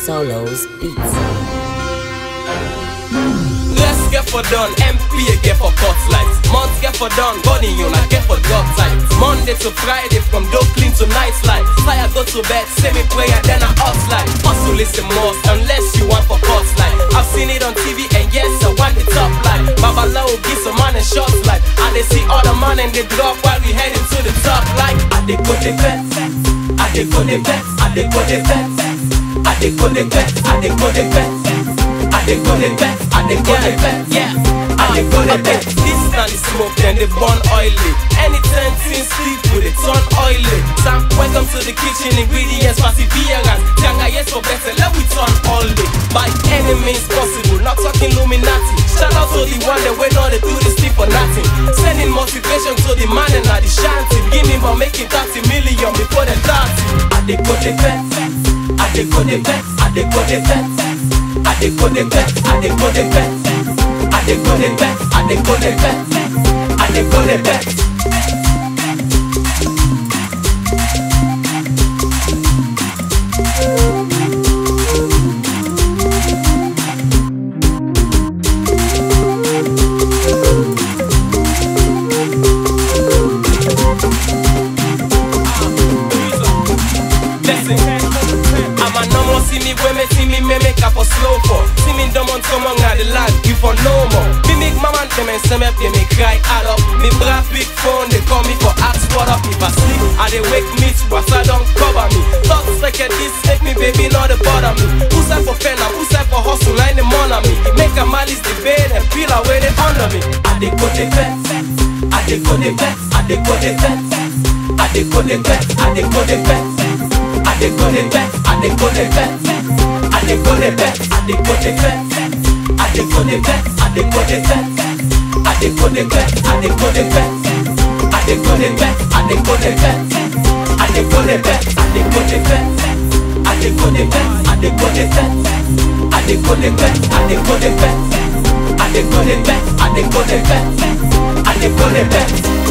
Solos Beats. Let's get for done, MP get for cut lights. Months get for done, body you not get for dog tight. Monday to Friday from dope clean to night slide. Fire go to bed, say me prayer, then I up slide. Hustle listen most unless you want for cut slide. I've seen it on TV and yes, I want the top line. Babalawo give some man and shots like. And they see all the man and they drop while we heading to the top like. I dey go the vet, I dey go the vet, I dey go the vet, I dey go the vet, I dey go the vet. I dey go the vet, I dey go the vet, yeah. I dey go the vet. This na the smoke, then they burn oily. Anytime things sleep with it turn oily. Sam, welcome to the kitchen, ingredients, perseverance. Tianga, yes for better, let we turn oily. By any means possible, not talking Illuminati. Shout out to the one that we know they do this thing for nothing. Sending motivation to the man and the shanty. Beginning by making 30 million before the 30. I dey go the vet, I dey go the vet, I dey go the vet. I dey go the vet, I dey go the vet. I dey go the vet, I dey go the vet. I dey go the vet. Listen, I'm a no more see me when me see me me make up for slow for. See me dumb on someone at the land, you for no more. Me make my man them and some up, they me cry add up. Me bra big phone, they call me for ask what up. If I sleep, I they wake me to I don't cover me. Thoughts like a this make me baby not the bother me. Who's that for fen, who's that for hustle, line the money me. Make a malice the bed and peel away the under me. I they go the vet, I they go the vet, I they go the vet. I dey go the vet, I dey go the vet. I dey go the vet, I dey go the vet. I dey go the vet, I dey go the vet. I dey go the vet, I dey go the vet. I dey go the vet, I dey go the vet. I dey go the vet, I dey go the vet. I dey go the vet, I dey go the vet. I dey go the vet, I dey go the vet. I dey go the vet, I dey go the vet. I dey go the vet, I dey go the vet. I dey go the vet.